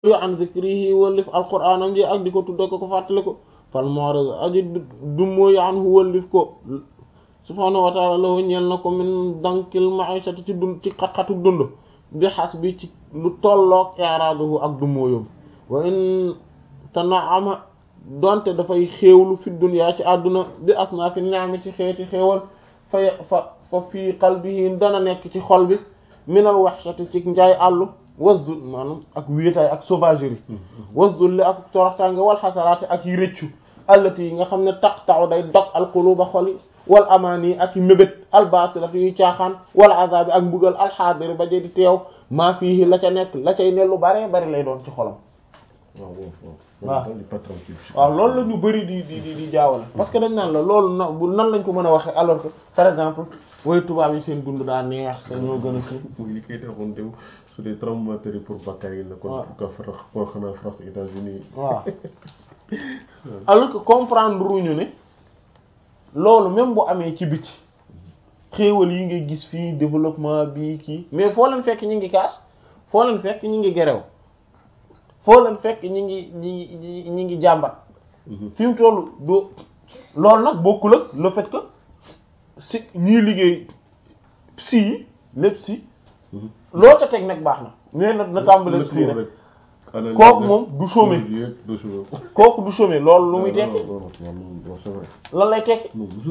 yo an zikrihi wëllif alquraanam ji ak di ko tudde ko ko fàttali ko fal mu'rid aji dummóoyu an hu wëllif ko subhaanahu wa ta'ala lahu ñeel na ko min dankil ma'ishati ci dund ci xat-xatu dund bi xas bi ci lu tolloog i'raaduhu ak dummóoyum wa in tana'ama donte dafay xéewlu fi dunya ci àdduna bi asnaa fi ni'ami ci xeeti xéewal fa fa fa fii qalbihi dana nekk ci xol bi minal wahshati ci njaay àllu wasdul maanaam ak wéetaay ak sauvagerie wasdul li ak toroxtaange wal xasaraati ak yi rëccu allati yi nga xam ne taqta'u day dog alquluba xol yi wal amaani ak yi mébét albatilati yuy caaxaan wal azabi ak mbugal alxaadiri ba je di teew maa fiihi la ca nekk la cay ne lu bare bari lay doon ci xolam waaw waaw loolu la ñu bëri di di di di jaawale parce que dañ naan la loolu na nan lañ ko mën a waxee alors que par exemple way tubaab yi seen dund daa neex te ñoo gën a kii muy li koy defoon tew su dee tremblement yi pour Bakar yi la kon pour que France pour xanaa France États-Unis waaw alors que comprendre ruñu ne loolu même bu amee ci biti xéewal yi ngay gis fii développement bi kii mais foo leen fekk ñi ngi kaas foo leen fekk ñi ngi gerew foo leen fekk ñi ngi ñi ngi ñi ngi jàmbat fi mu toll do loolu nag bokkul ak le fait que si ñii liggéey si yi lépp si loo ca teg nag baax na mais na na tàmbale si rek kooku moom du chômer kooku du chômer loolu lu muy tekki lan lay tekki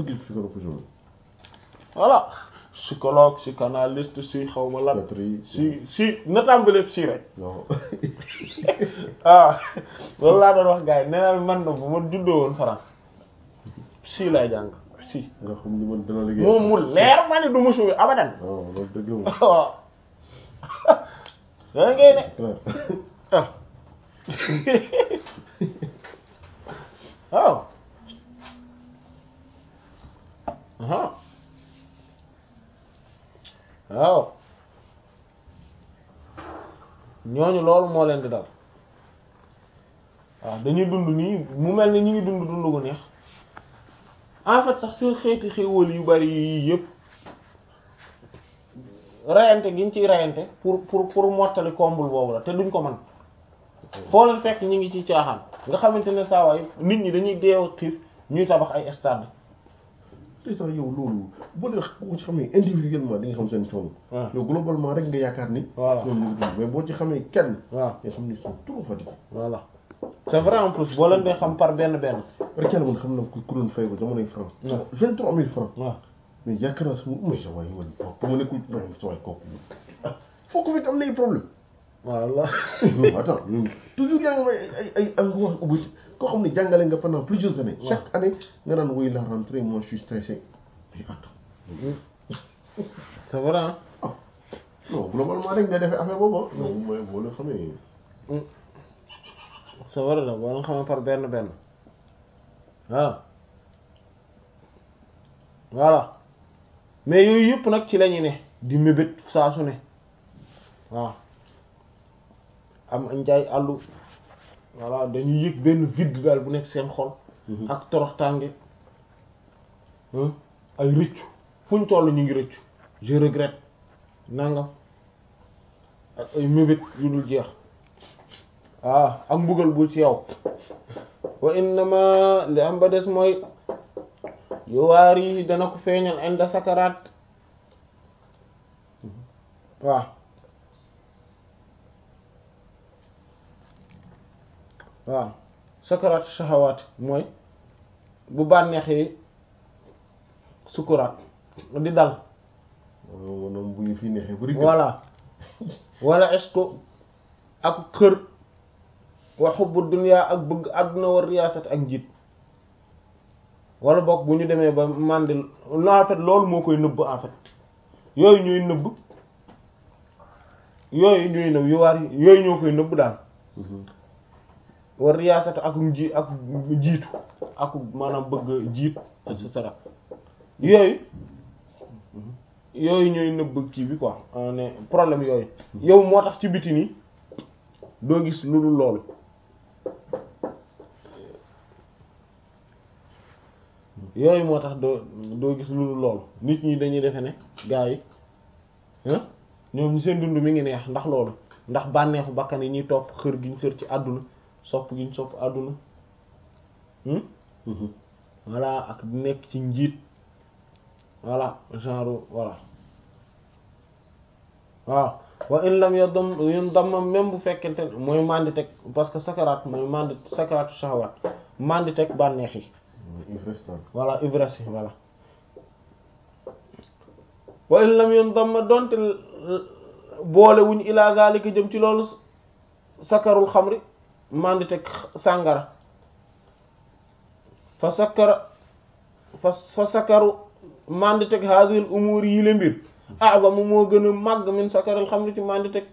voilà psychologue psychanalyste si xaw ma lan si si na tàmbale si rek ah loolu laa doon wax gars yi nee naa man na bu ma juddoo woon France si lay jàng si nga xam ni man dana liggéey moom mu leer ma ne du ma chômer abadan waaw loolu dëgg moom waaw da ngay ne ah waaw aha waaw ñooñu loolu moo leen di dal waaw dañuy dund nii mu mel ni ñu ngi dund dund gu neex en fait sax seen xeeti xéwal yu bari yii yëpp rayante gi ñu ciy rayante pour pour pour mottali comble boobu la te duñ ko mën foo leen fekk ñu ngi ci caaxaan nga xamante ne saa waay nit ñi dañuy deew xiif ñuy tabax ay stade te sax yow loolu boo dee boo ci xamee individuellement di nga xam seen coono. waaw yow globalement rek nga yaakaar ni. voilà ñoom ñu ngi dund mais boo ci xamee kenn. waaw nga xam ni sont trop fatigués. voilà c'est vrai en plus boo leen dee xam par benn benn rek yàlla man xam na ku ku doon fay ko jamonoy France. waaw vingt trois mille francs. waaw mais yaakaar naa sama mais sa waay man ba ma nekkul non sa waay kooku foo ko fekk am na ay problème voilà non attends ñun toujours yaa ngi may ay ay ay nga wax ubbi koo xam ne jàngale nga pendant plusieurs années. waaw chaque année nga naan woy la rentrée moi je suis stressé mais attends c'est vrai hein ah non globalement rek nga defee affaire boobu ah. non mooy boo leen xamee. c'est vrai la boo leen xamee par benn benn waaw voilà mais yooyu yëpp nag ci lañu ne di mébét saa su ne waaw am njaay àllu voilà dañuy yëg benn vide daal bu nekk seen xol ak toroxtaange hein, ay rëccu fu ñu toll ñu ngi rëccu je regrette nangam ak ay mébét yu dul jeex waaw ak mbugal bu ci yow wa innama li am ba des mooy yuwaar yi dana ko feeñal inda sakaraat waaw waaw sakaraat shahawaat mooy bu bànneexee sukuraat di dal waaw maanaam bu ñu fi neexee bu voilà wala est-ce que ak xër wa hubbu dunya ak bëgg àdduna war riyaasat ak njiit wala boog bu ñu demee ba mandil non en fait loolu moo koy nëbb en fait yooyu ñooy nëbb yooyu ñooy nëbb yu waar yooyu ñoo koy nëbb daal war riyaasat ak nji ak jiitu ak maanaam bëgg jiit et cetera yooyu yooyu ñooy nëbb kii bi quoi ne problème yooyu yow moo tax ci biti nii doo gis lu dul loolu yooyu moo tax doo doo gis lu dul loolu nit ñi dañuy defe ne gars yi ah ñoom ñu seen dund mi ngi neex ndax loolu ndax bànneexu bakkan yi ñuy topp xër gi ñu xër ci àdduna sopp gi ñu sopp àdduna voilà ak nekk ci njiit voilà genre voilà waaw wa in lam yadam yun damma même bu fekkente ne mooy mandi teg parce que sakaraat mooy mandi sakaraatu shahawat mandi teg bànneex yi voilà ivresse yi voilà wa in lam yun damma donte boole wuñ ila zalika jëm ci loolu sakarul xamri mandi teg sàngara fa sakara fa fa sakaru mandi teg hadhihi umur yi le mbir a'zamu moo gën a màgg min sakaral xamri ci mandi teg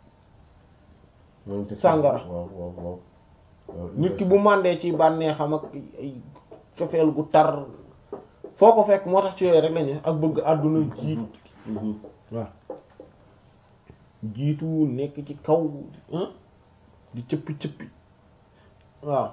sàngara nit ki bu màndee ci bànneexam ak ay cofeel gu tar foo ko fekk moo tax ci yooyu rek lañu ak bëgg àdduna jiit waaw jiitu nekk ci kaw di cëppi cëppi waaw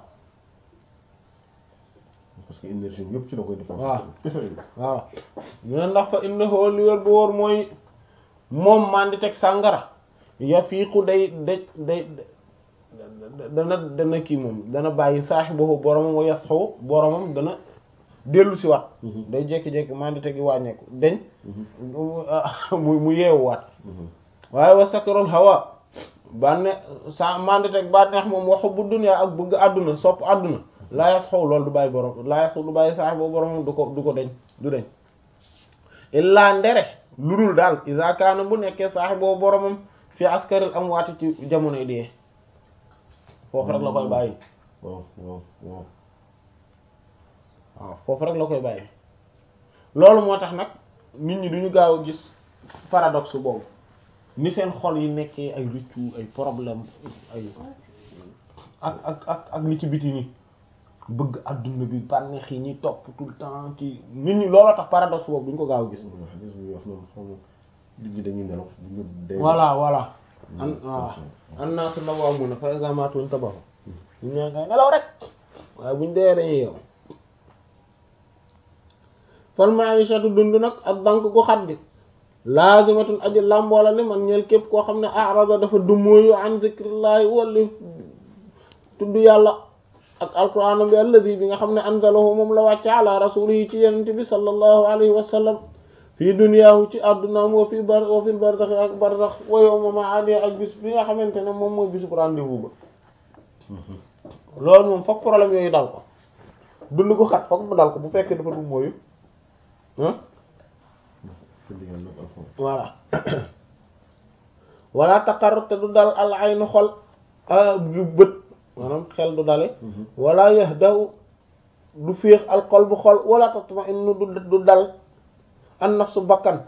parce que énergie yëpp ci la koy dépenser. waaw waaw ñu ne ndax fa innahu li wér bu wóor mooy moom mandi teg sàngara yafiiqu day day day dana dana kii moom dana bàyyi saahibahu boromam wa yasxu boromam dana dellu si waat day jékki-jékki mandi tegi wàññeeku deñ mu mu yeewuwaat waaye wa sakarul hawa bànne sa mandi teg bànneex moom waxu bu dunya ak bëgg àdduna sopp àdduna laa yas xaw loolu du bàyyi borom laa yas du bàyyi saax boobu boromam du ko du ko deñ du deñ illaa ndere lu dul daal iza kaana bu nekkee saax boobu boromam fi askaril amwaati ci jamonoy dee foofu rek la koy bàyyi waaw waaw waaw waaw foofu rek la koy bàyyi loolu moo tax nag nit ñi duñu gaaw a gis paradoxe boobu ni seen xol yi nekkee ay rëccu ay problème ay ak ak ak ak li ci biti ni bëgg adduna bi bànneex yi ñuy topp tout le temps ci nit ñi looloo tax paradoxe boobu duñ ko gaaw a gis xadis bi wax noonu xam nga nit ñi dañuy nelaw ñu dee voilà voilà an waaw an naa su nawaamuuna fa iza maatu intabahu ñu ñaa ngay nelaw rek waaye buñ dee dañuy yow fal ma'ishatu dund nag ak dank gu xat gi laazimatun aji làmboola li man ñeel képp koo xam ne arada dafa dumóoyu an zikrillahi walli tudd yàlla ak alquraan bi alladi bi nga xam ne anzalahu moom la wàcce ala rasulihi ci yenente bi sallallahu alayhi wa sallam fii duniyaahu ci addunaam wa fi bar wa fil barzax ak barzax wa yawma ma'adi ak bis bi nga xamante ne moom mooy bisu rendez-vous ba loolu moom fokk problème yooyu dal ko dund ko xat fokk mu dal ko bu fekkee dafa du mooyu voilà wala taqar te du dal al aynu xol du bët maanaam xel du dale wala yahdahu du féex al qalbu xol wala tatma'innu du du dal an nafsu bakkan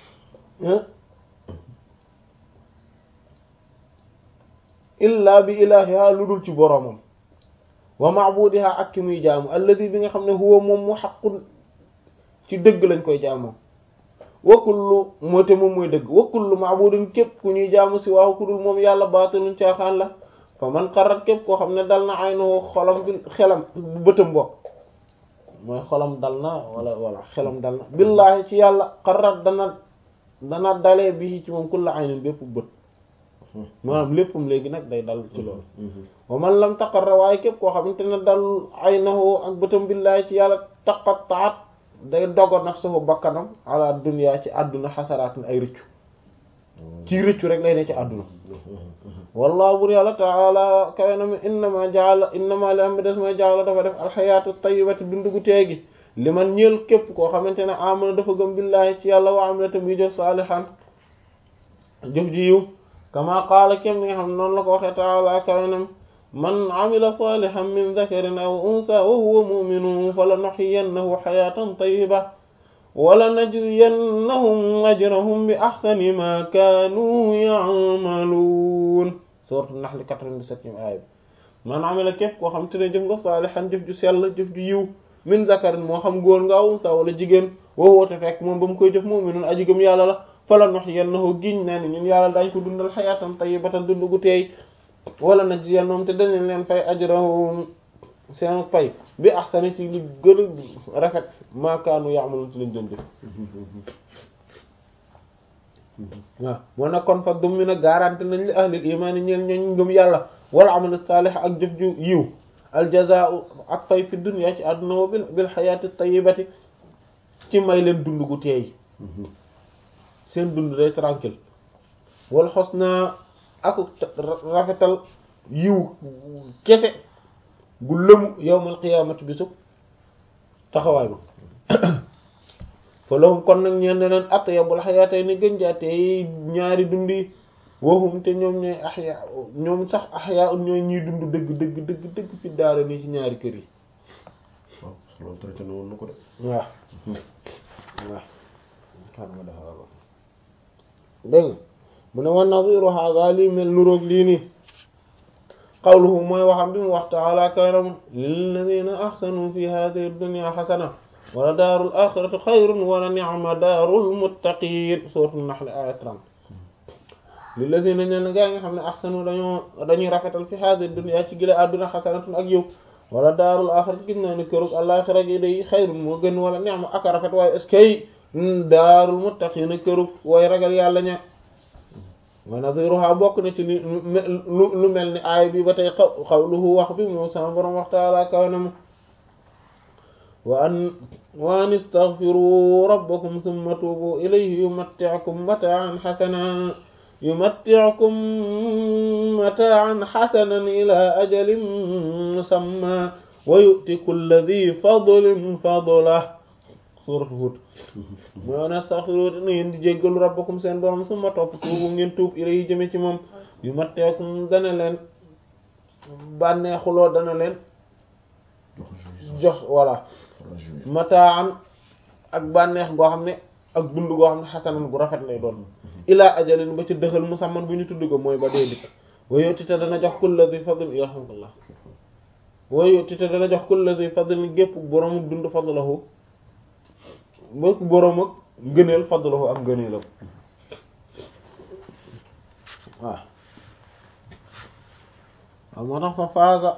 illa bi ilahiha lu dul ci boroomam wa ma'budiha ak ki muy jaamu alladi bi nga xam ne huwa moom mu xaqun ci dëgg lañ koy jaamoo wa kullu moo te moom mooy dëgg wa kullu ma'budin képp ku ñuy jaamu si waaw ku dul moom yàlla baatilun caaxaan la fa man xarat képp koo xam ne dal na aynahu xolam bi xelam bu bëtam bokk mooy xolam dal na wala wala xelam dal na billaahi ci yàlla xarat dana dana dalee bi ci moom kulla aynin bépp bët maanaam léppam léegi nag day dal ci loolu wa man lam taqarra waaye képp koo xamante ne dal aynahu ak bëtam billaahi ci yàlla taqattaat day dogo nafsuhu bakkanam ala dunya ci àdduna xasaraatin ay rëccu ci rëccu rek lay ne ci àdduna wallahu bur yàlla taala kawe na mi innama jaala innama li am bi des mooy jaala dafa def alxayaatu tayyibati dundu gu teegi li man ñeel képp koo xamante ne amana dafa gëm billaahi ci yàlla wa amila tam yi jëf saalihan jëf ji yiw kama qaala kem ni nga xam ne noonu la ko waxee taala kawe na man amila salihan min dhakarin aw unsa wa huwa mu'minun falanuhyiyannahu hayatan tayyiba wala najziyannahum ajrahum bi ahsani ma kaanu ya'malun sourate Nahl 97 aaya bi man amila képp koo xam te ne jëf nga salihan jëf ju sell jëf ju yiw min dhakarin moo xam góor nga aw unsa wala jigéen wa huwa te fekk moom ba mu koy jëf mu'minun aji gëm yàlla la falanuhyiyannahu giñ naa ni ñun yàlla dañ ko dundal hayatan tayyibatan dund gu teey wala najziyannahum te danañ leen fay ajrahum seen fay bi ahsani ci li gën a rafet maakaanu ya'malun ci lañ doon def waaw moo nag kon fa dum mi na garanti nañ li ahlil imaani ñeel ñooñ ngëm yàlla wala amal saalih ak jëf ju yiw aljazaa'u ak fay fi dunya ci àdduna wa bil bil xayaati tayyibati ci may leen dund gu teey seen dund day tranquille wal xusna ak rafetal yiw kese gu lëmu yawmal qiyaamati bisu taxawaay ba fa lahum kon nag ñeen ne leen atyabul xayaatay ni gën jaatee ñaari dund yi waxum te ñoom ñooy axya ñoom sax axya un ñooy ñuy dund dëgg dëgg dëgg dëgg fi daara nii ci ñaari kër yi waaw loolu traité na woon na ko de waaw waaw kan ma dafa ba dégg nga mu ne wa nadiru hada lii mel nuroog lii nii qawluhu mooy waxam bi mu wax taala karam lilladina ahsanu fi hadihi dunya xasana wala daarul axirati xayrun wala ni'ma daarul muttaqin suuratul nahl aya 30 lilladina ñen gaa nga xam ne ahsanu dañoo dañuy rafetal fi hadihi dunya ci gile àdduna xasanatun ak yow wala daarul axirati gis naa ni kërug àlaxira gi day xayrun moo gën wala ni'ma ak rafet waaye est-ce que daarul muttaqin kërug way ragal yàlla ña wa nadiruha bokk na ci li lu lu mel ni aay bi ba tey xaw xawluhu wax bi moom sama borom wax taala kaw na mu wa an wa an istaghfiru rabbakum thumma tubu ilayhi yumatti'ukum mata'an hasanan yumatti'ukum mata'an hasanan ila ajalin musamma wa yu'ti kulli dhi fadlin fadlahu suuratu Hud moo ne astaghfiru na ngeen di jéggalu rabbakum seen borom summa topp tuubu ngeen tuub ilayhi jëme ci moom yu matteekum dana leen bànneexuloo dana leen jox voilà mataan ak bànneex goo xam ne ak dund goo xam ne xasanan gu rafet lay doon ilaa ajalin ba ci dëxal musamman bu ñu tudd ko mooy ba dee dikk wa yottite dana jox kulla di fadl yarhamkallah wa yottite dana jox kulla di fadl gépp boroomu dund fadlahu mbokk boroom ak ngëneel fadlahu ak ngëneelam waaw waaw moo tax fa faaza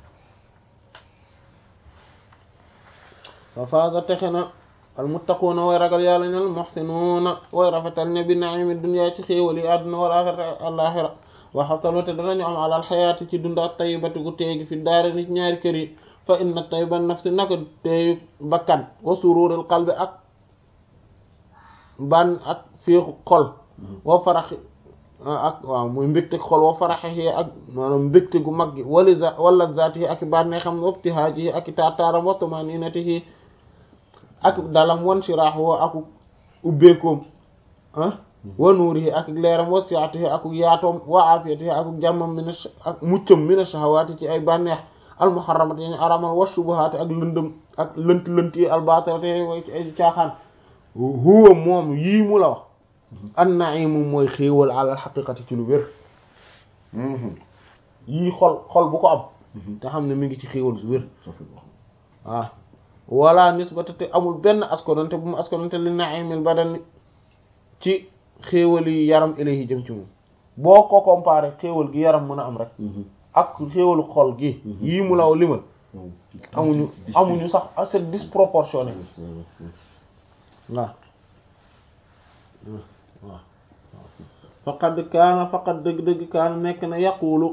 fa faaza texe na al muttaquuna way ragal yàlla ñal muhsinuuna way rafetal ña bi naimi dunya ci xéewal yi àdduna wal axira alaxira wa xasalu te danañu am alal xayaati ci dund ak tayyibati gu teegi fi daara ni ci ñaari kër yi fa inna tayyiban nafsi naka teeyu bakkan wa sururul qalbi ak ban ak féexu xol wa faraxi ak waaw muy mbégte xol wa faraxi ak maanaam mbégte gu mag gi wali wala zaati ak bànnee xam wabtihaaji ak taataaram wa tumaninatihi ak dalam wan shiraahu wa ak ubbeekoom ah wa nuurihi ak leeram wa siatihi ak yaatoom wa afiyatihi ak jàmmam min ak muccam min ash-shahawaati ci ay bànneex almuharramat yi ñu aramal wa shubuhaati ak lëndëm ak lënt lënt yi albaatilati way ci ay caaxaan huwa moom yii mu la wax an naimu mooy xéewal alal xaqiqati ci lu wér yii xol xol bu ko am te xam ne mi ngi ci xéewal su wér waaw wala nisbata te amul benn askonante bu mu askonante li naimil badan ci xéewal yi yaram ilayhi jëm ci moom boo ko comparé xéewal gi yaram mën a am rek ak xéewalu xol gi yii mu law limal amuñu amuñu sax c'est disproportionné waaw waaw faqad kaana faqad dëgg-dëgg kaana nekk na yaqulu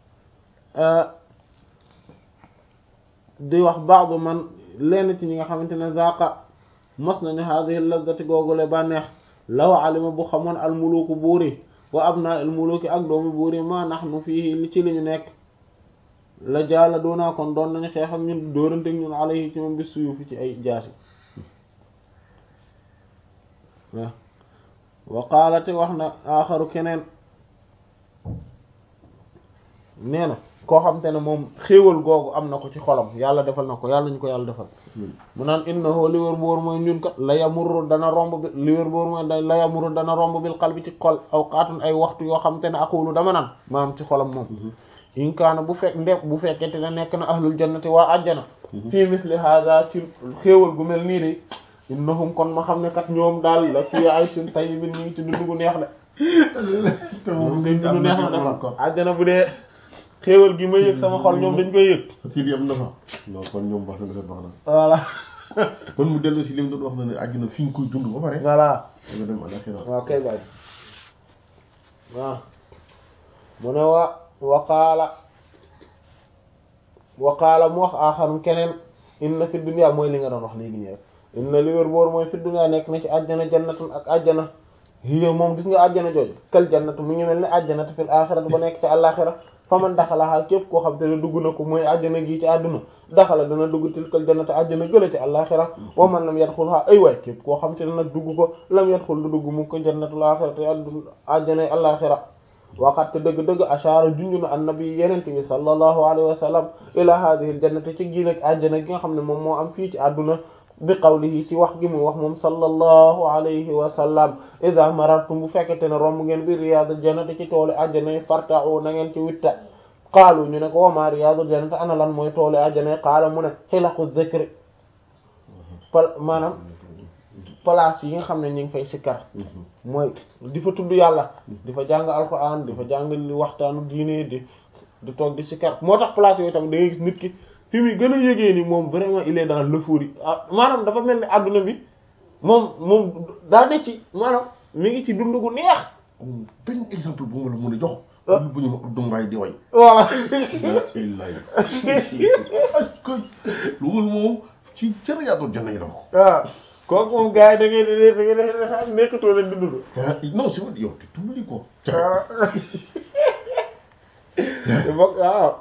di wax baadu man lenn ci ñi nga xamante ne zaqa mos nañu hadhihi lazzati googule bànneex law alima bu xamoon almuluku buuri wa abna almuluki ak doomi buuri ma nahnu fii li ci li ñu nekk la jaala doonaa kon doon nañu xeex ak ñun dóorante ñun alayhi ci moom bi suyufi ci ay jaasi waaw wa qaalate wax na aaxaru keneen nee na koo xam te ne moom xéewal googu am na ko ci xolam yàlla defal na ko yàlla ñu ko yàlla defal mu naan innahu li wér boor mooy ñun kat la yamurru dana romb bi li wér boor mooy la yamurru dana romb bil qalbi ci xol aw qaatun ay waxtu yoo xam te ne aqulu dama naan maanaam ci xolam moom in kaana bu fekk ndek bu fekkente ne nekk na ahlul jannati waa àjjana fii misli hada ci xéewal gu mel nii de innahum kon ma xam ne kat ñoom daal la fii ayshin tayyibin ñu ngi ci dund gu neex de moom seen dund neex na dafa àjjana bu dee xéewal gi ma yëg sama xol ñoom dañ koy yëg fii di am na fa non kon ñoom baax na dafa baax na voilà kon mu dellu si li mu doon wax na ne àjjana fi nga koy dund ba pare voilà nga dem alaxira waaw kay bàyyi waaw mu ne wa waqaala waqaala mu wax aaxarum keneen inna fi dunya mooy li nga doon wax léegi nii rek inna li wér boor mooy fi dunya nekk na ci àjjana jannatun ak àjjana hiya moom gis nga àjjana jooju kal jannatu mu ngi mel ne àjjanatu fil aaxirati ba nekk ci àllaaxira fa man daxalaha képp koo xam te ne dugg na ko mooy àjjana gii ci àdduna daxala dana dugg tilkal jannatu àjjana gële ci àllaaxira wa man lam yadxulha ay waay képp koo xam te ne nag dugg ko lam yadxul du dugg mu ko jannatul aaxirati àjjanay àllaaxira waxat te dëgg-dëgg ashaara junju na annabi yenente bi sallallahu alayhi wa sallam ila hadhihi al jannati ci gii nag àjjana gi nga xam ne moom moo am fii ci àdduna bi qawlihi ci wax gi mu wax moom sallallahu alayhi wa sallam idha marartum bu fekkete ne romb ngeen bi riyadul jannati ci toolu àjjana yi farta'u na ngeen ci witta qaalu ñu ne ko wama riyadul jannati ana lan mooy toolu àjjana yi qaala mu ne xilaqu dhikri pal maanaam place yi nga xam ne ñu ngi fay sikkar mooy di fa tudd yàlla di fa jàng alquran di fa jàng li waxtaanu diine di di toog di sikkar moo tax place yooyu tamit da ngay gis nit ki fi muy gën a yëgee ni moom vraiment il est dans l'euphorie ah maanaam dafa mel ni adduna bi moom moom daa ne ci maanaam mi ngi ci dund gu neex. benn exemple bu ma la mën a jox. ah bu ñu ma Abdou Mbaye di way. voilà. illay loolu moom ci cër yaa doon janna yi la ko. waaw kooku moom gars yi da ngay da ngay da ngay nekkatoo leen di dund. non c'est vrai yow te tumbali ko. waaw waaw.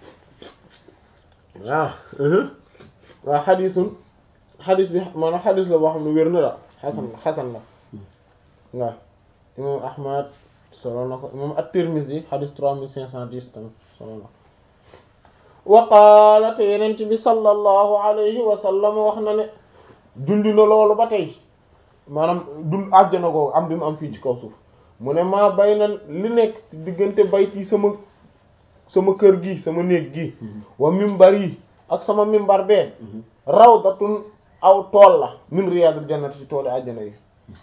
waaw waaw xadisun xadis bi maanaam xadis la boo xam ne wér na la xasan xasan la waaw imam ahmad solo na ko imam at-Tirmidhi xadis trois mille cinq cent dix tamit solo na wa qaala te yenent bi sallallahu alayhi wa sallam wax na ne dund na loolu ba tey maanaam dund àjjana googu am bi mu am fii ci kaw suuf mu ne maa bay na li nekk diggante bayti sama sama kër gi sama néeg gi wa mimbar yi ak sama mimbar bee rawdatun aw tool la min riyadul jannati ci tooli àjjana yi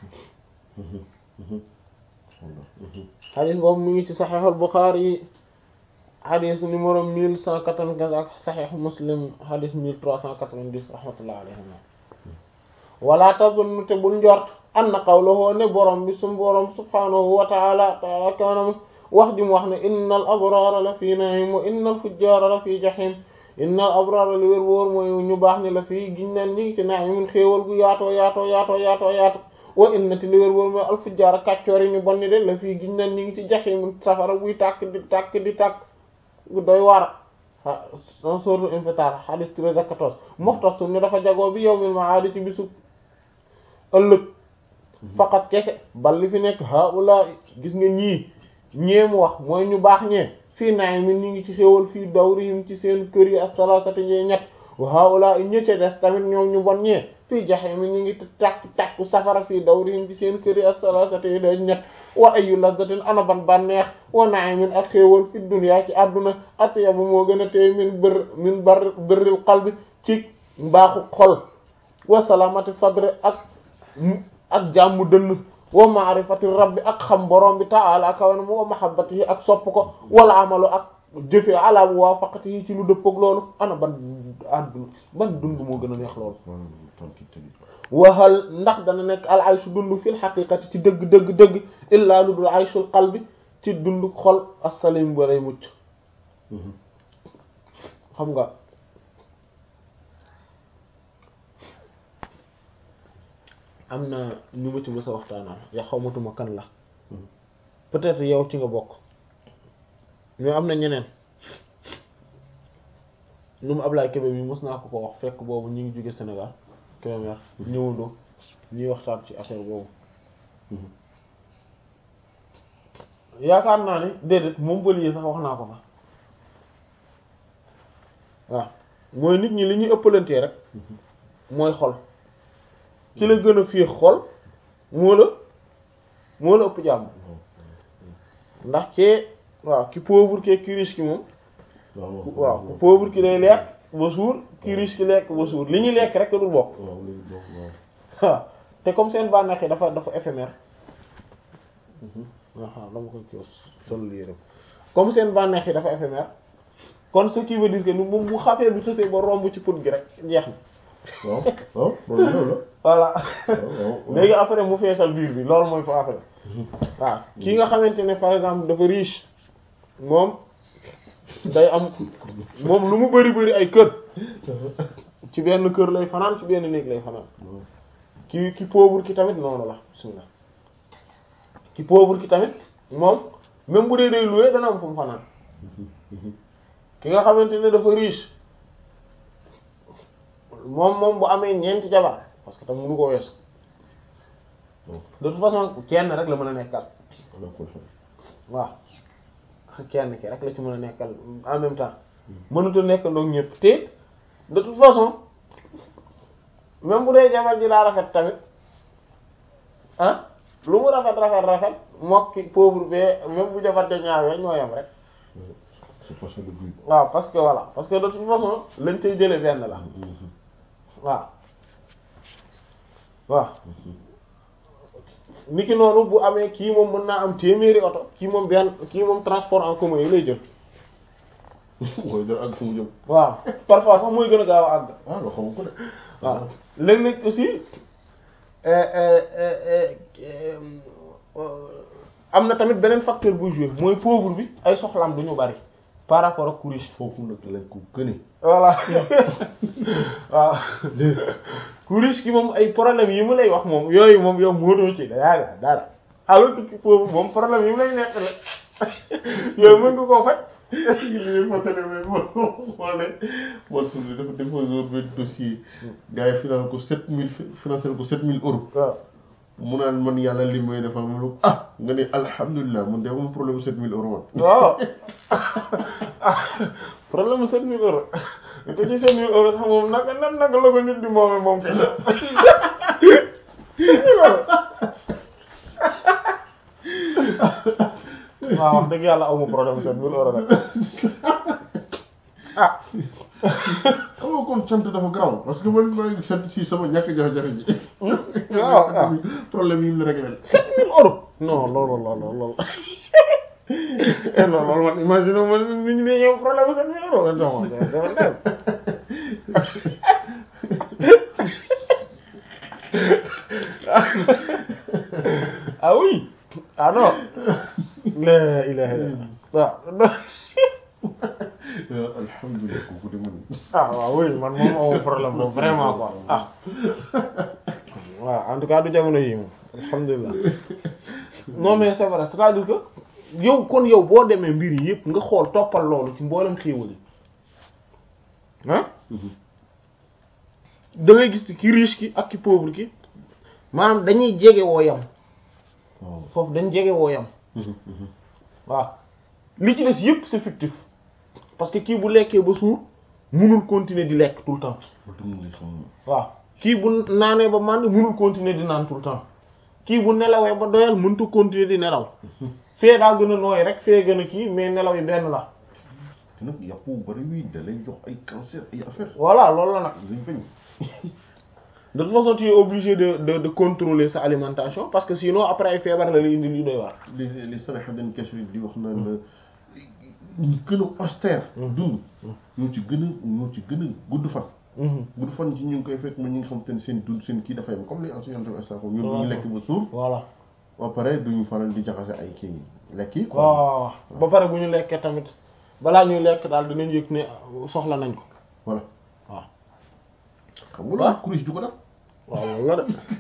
xadis boobu mu ngi ci saxeexul Buxaari yi xadis numéro mille cent quatre-vingt-quinze ak saxeex Muslim xadis mille trois cent quatre-vingt-dix rahmatullah alayhima wala tazunnu te bul njort anna qawluhu ne borom bi sum borom subhanahu wa ta'ala ta'ala kanam wax ji mu wax ne innal abrara la fi na'im wa innal fujjara la fi jahim innal abrara li wér wóor mooy ñu baax ni la fii giñ neen ñi ngi ci na'imin xéewal gu yaatoo yaatoo yaatoo yaatoo yaatoo wa innati li wér wóor mooy al fujjara kàccoor yi ñu bon ni de la fii giñ neen ñi ngi ci jahim safara buy tàkk di tàkk di tàkk gu doy war a sourate Infitar hadith 13 ak 14 muxtasum ne dafa jagoo bi yawmil ma'ad ci bisu ëllëg faqat kese bal li fi nekk haula gis nga ñii ñee mu wax mooy ñu baax ñee fii naay mi ñu ngi ci xéwal fii dawrihim ci seen kër yi ak salatati ñee ñett wa haula ñëcce des tamit ñoom ñu bon ñee fii jaxe mi ñu ngi tàkk tàkku safara fii dawrihim ci seen kër yi ak salatati yi day ñett wa ayu lazzatin ana ban bànneex wa na'imin ak xéewal fi dunya ci àdduna atyabu moo gën a téye min bër min bar bërril qalbi ci mbaaxu xol wa salamati sadri ak ak jàmm dënn wa ma'rifati rabbi ak xam borom bi ta'ala kawana mu wa mahabbatihi ak sopp ko wala amalu ak jëfe ala muwafaqatihi ci lu dëppook loolu ana ban àdduna ban dund moo gën a neex loolu waxal ndax dana nekk al aysu dund fil xaqiqati ci dëgg dëgg dëgg illaa lu dul aysul qalbi ci dund xol as-salim ba lay mucc xam nga am na ñu ma ci mës a waxtaanal ya xawmatuma kan la peut-être yow ci nga bokk mais am na ñeneen lu mu Ablaye Kébé bi mës naa ko ko wax fekk boobu ñu ngi jóge Sénégal Kébémer ñëwandoo ñuy waxtaan ci affaire boobu yaakaar naa ni déedéet moom bëli sax wax naa ko fa waaw mooy nit ñi li ñuy ëppalantee rek mooy xol ci la gën a fii xol moo la moo la ëpp jàmm ndax cee waaw ki pauvre ke ki riche ki moom waaw ku pauvre ki day lekk ba suur ki riche ki lekk ba suur li ñuy lekk rek dul bokk waaw te comme seen bànneex yi dafa dafa éphémère waaw dama koy kii sol lii rek comme seen bànneex yi dafa éphémère kon ce qui veut dire que ni moom mu xafee bi xësee ba romb ci put gi rek jeex na waaw waaw loolu la voilà léegi après mu feesal biir bi loolu mooy fa après waaw kii nga xamante ne par exemple dafa riche moom day am moom lu mu bari bari ay kër ci benn kër lay fanaan ci benn néeg lay fanaan ki ki pauvre ki tamit noonu la bismillah ki pauvre ki tamit moom même bu dee day loué dana am fu mu fanaan ki nga xamante ne dafa riche moom moom bu amee ñeenti jabar parce que tam mënu ko weesu de toute façon kenn rek la mën a nekkal waaw kenn ki rek la ci mën a nekkal en même temps mënut a nekkandoo ñëpp te de toute façon même bu dee jabar ji laa rafet tamit ah lu mu rafet rafet rafet mokki pauvre bee même bu jabar ja ñaawee ñoo yam rek c'est pas ça le but waaw parce que voilà parce que de toute façon lañ cay jële benn la waaw waaw niki noonu bu amee kii moom mën naa am téeméeri oto kii moom benn kii moom transport en commun yi lay jël mooy dara ak fu mu jëm waaw parfois sax mooy gën a gaaw a àgg ah loo xam ko de waaw léeg-léeg aussi am na tamit beneen facteur buy jouer mooy pauvre bi ay soxlaam du ñu bari par rapport ak ku riche foofu nag lañ ko gëne voilà waaw ku riche ki moom ay problème yi mu lay wax moom yooyu moom yow mootoo ci dara dara alors que ki pauvre moom problème yi mu lay nekk la yooyu mën nga koo faj li ma tane mais moo moo ne moo suñu dafa déposé woon benn dossier gars yi financé ko sept mille financé ko sept mille euros waaw mu naan man yàlla li may defal ma ne ko ah nga ne alhamdulilah man de amul problème sept mille euros man waaw problème mu sept mille euros te ci sept mille euros sax moom naka nan naka la ko nit di moome moom kese waaw wax dëgg yàlla amu problème sept mille euros nag ah xam nga kon sant dafa garaaw parce que man maa ngi sant si sama ñàkk jafe-jafe ji waaw waaw problème yi mu la réglé sept mille euros non loolu loolu loolu non loolu man imagine man nit ñi ne ñëw problème sept mille euros non dafa dem ah oui ah non la ilaha illallah waaw alhamdulilah kooku de man ah waaw oui man moom amoo problème boobu vraiment quoi ah waaw en tout cas du jamono yi moom alhamdulilah non mais c'est vrai c'est-à-dire que yow kon yow boo demee mbir yi yëpp nga xool toppal loolu ci mboolem xéewal yi ah da ngay gis ki riche ki ak ki pauvre ki maanaam dañuy jege woo yam waaw foofu dañ jege woo yam waaw li ci des yëpp c'est fictif parce que kii bu lekkee ba suur munul continuer di lekk tout le temps waaw kii bu naanee ba mànd munul continuer di naan tout le temps kii bu nelawee ba doyal mëntu continuer di nelaw fee daa gën a nooy rek fee gën a kii mais nelaw yi benn la te nag yàpp bu bari wi da lay jox ay cancer ay affaire voilà loolu la nag luñ bañ de toute façon tu es obligé de de de contrôler sa alimentation parce que sinon après ay feebar la lay indi li doy waar li li sanaxa dañ question di wax naan ñu gën a austère dund ñoo ci gën a ñoo ci gën a gudd fan gudd fan ci ñu ngi koy fekk ma ñi nga xam te ne seen dund seen kii dafay am comme li enseignant instant ko ñun duñu lekk ba suur voilà ba pare duñu faral di jaxase ay kii lekk yi quoi waaw ba pare bu ñu lekkee tamit balaa ñuy lekk daal dinañ yëg ne soxla nañ ko voilà waaw xam nga loolu kuris du ko def waaw loolu la de